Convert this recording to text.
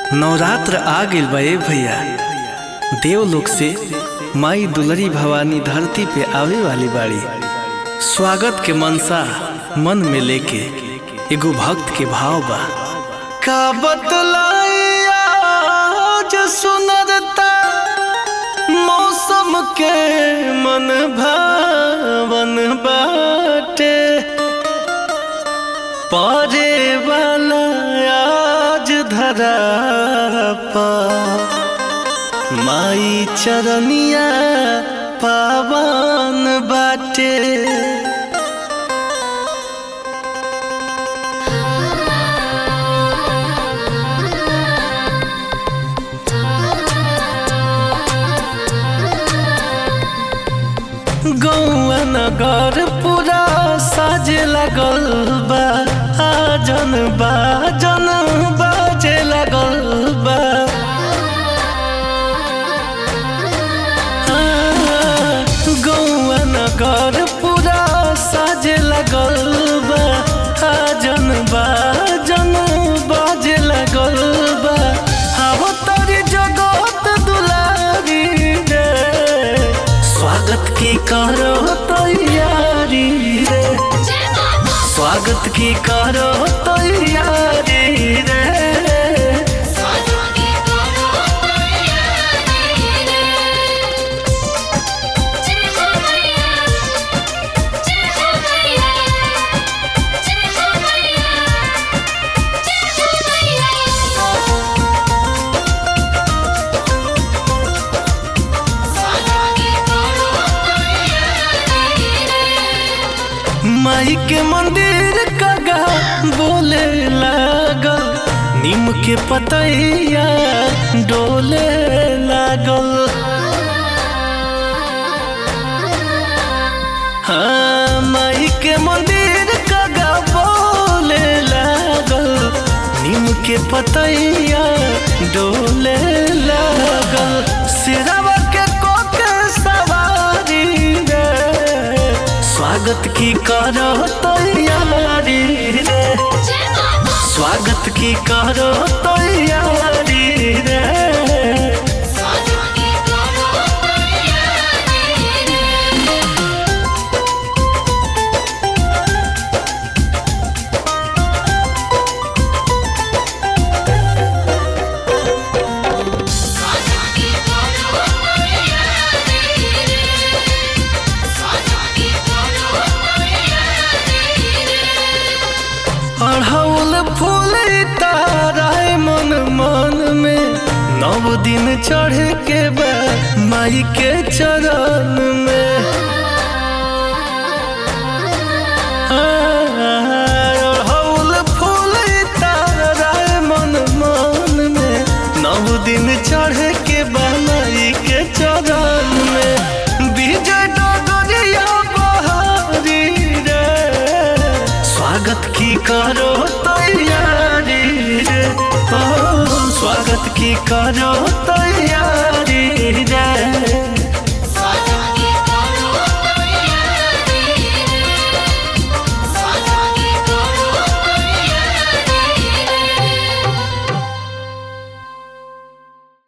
नवरात्र आ गइल बा ए भैया देवलोक से माई दुलरी भवानी धरती पे आवे वाली बाड़ी स्वागत के मनसा मन में लेके एगो भक्त के भाव बा का बतलाइया जो सुनरता मौसम के मन भावन बाटे परे वाला आज धरा पा माई चरनिया पावन बाटे गौआ नगर पूरा साजे लगल बा आजन बाजन बाजे लगल बा गौआ नगर पूरा साजे लगल बा आजन बाजन बाजे लगल बा आवो तारी जगत दुलारी रे स्वागत की करो तैयारी रे स्वागत की करो तैयारी रे माई के मंदिर कगा बोले लागल नीम के पतैया डोले लागल हाँ माई के मंदिर कगा बोले लागल नीम के पतैया डोले लागल सिरवा के कोके सवारी रे स्वागत की करो तैयारी रे स्वागत की करो तैयारी रे अढ़ौल फूल ताराए मन मन में नव दिन चढ़ के बा माई के चरण में अढ़ौल फूल ताराए मन मन में नव दिन चढ़ के बा माई के चरण में विजय डगरिया बहारी रे स्वागत की करो तैयारी रे ओ स्वागत की करो तैयारी रे